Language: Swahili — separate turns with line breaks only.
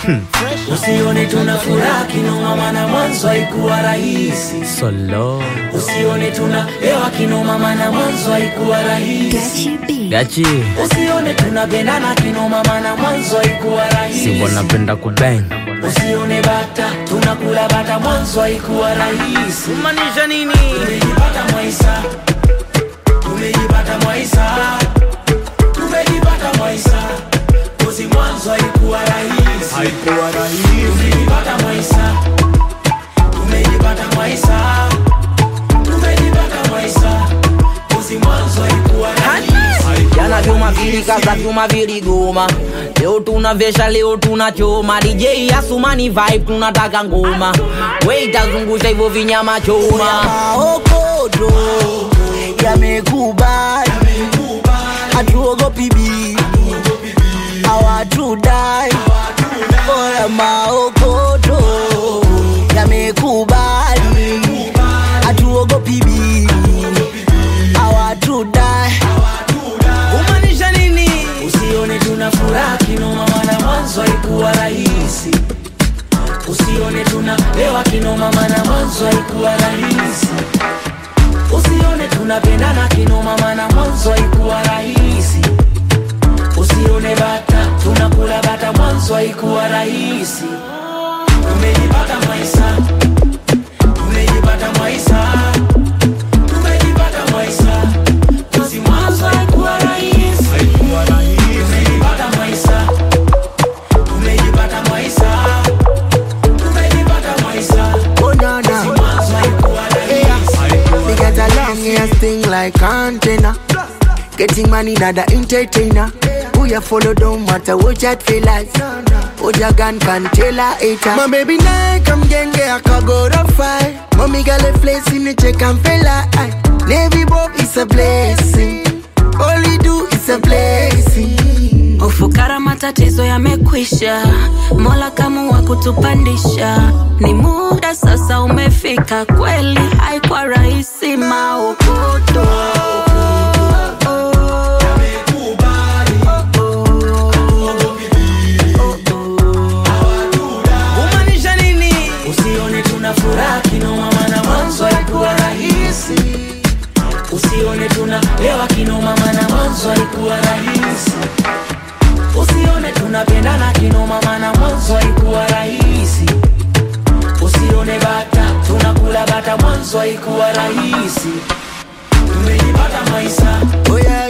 Usione tuna furaha kinoma, maana mwanzo haikuwa rahisi.
Solo
Usione tuna hewa kinoma, maana mwanzo haikuwa rahisi.
gachi
Usione tunapendana kinoma, maana mwanzo haikuwa rahisi.
Simbo napenda kubang
Usione bata tunakula bata, mwanzo haikuwa rahisi.
Maanisha nini?
Tumejipata Mwaisa, tumejipata Mwaisa, tumejipata Mwaisa, kozi mwanzo haikuwa rahisi, haikuwa rahisi. Tumejipata Mwaisa, tumejipata Mwaisa, tumejipata Mwaisa, kozi mwanzo haikuwa rahisi.
Jana vyuma vilikaza vyuma viligoma, leo tunavesha, leo tunachoma. DJ Asumani vibe, tunataka ngoma, waiter zungusha hivyo vinyama choma.
maokodo yamekubali, hatuogopi bibi, hawatudai. Oya, maokodo yamekubali, hatuogopi bibi, hawatudai.
Kumaanisha nini?
Usione tuna furaha kinoma, maana mwanzo haikuwa rahisi. Usione tuna lewa kinoma, maana mwanzo haikuwa rahisi. Usione tunapendana kinoma, maana mwanzo haikuwa rahisi. Usione bata tunakula bata, mwanzo haikuwa rahisi. Tumejipata Mwaisa, tumejipata Mwaisa, tumejipata Mwaisa, kozi mwanzo haikuwa rahisi. Tumejipata Mwaisa, tumejipata Mwaisa, tumejipata Mwaisa,
Oh, no, no.
mwanzo haikuwa rahisi.
We get a long ass thing like antenna. Getting money, not the entertainer. Who you follow don't matter what you feel like. What your gun can tell a hater. My baby now come genge akago to fight. Mommy got a place in the check and feel like Navy Bob is a blessing. All we do is a blessing.
Ufukara matatizo yamekwisha, Mola kamua kutupandisha. Ni muda sasa umefika, kweli haikuwa rahisi maokoto
Kumaanisha nini?
Usione tuna furaha kinoma, maana mwanzo haikuwa rahisi. Usione tuna lewa kinoma, maana mwanzo haikuwa rahisi. Usione tunapendana kinoma, maana mwanzo haikuwa rahisi. Usione bata tunakula bata, mwanzo haikuwa rahisi. Tumejipata Mwaisa,
Oh yeah,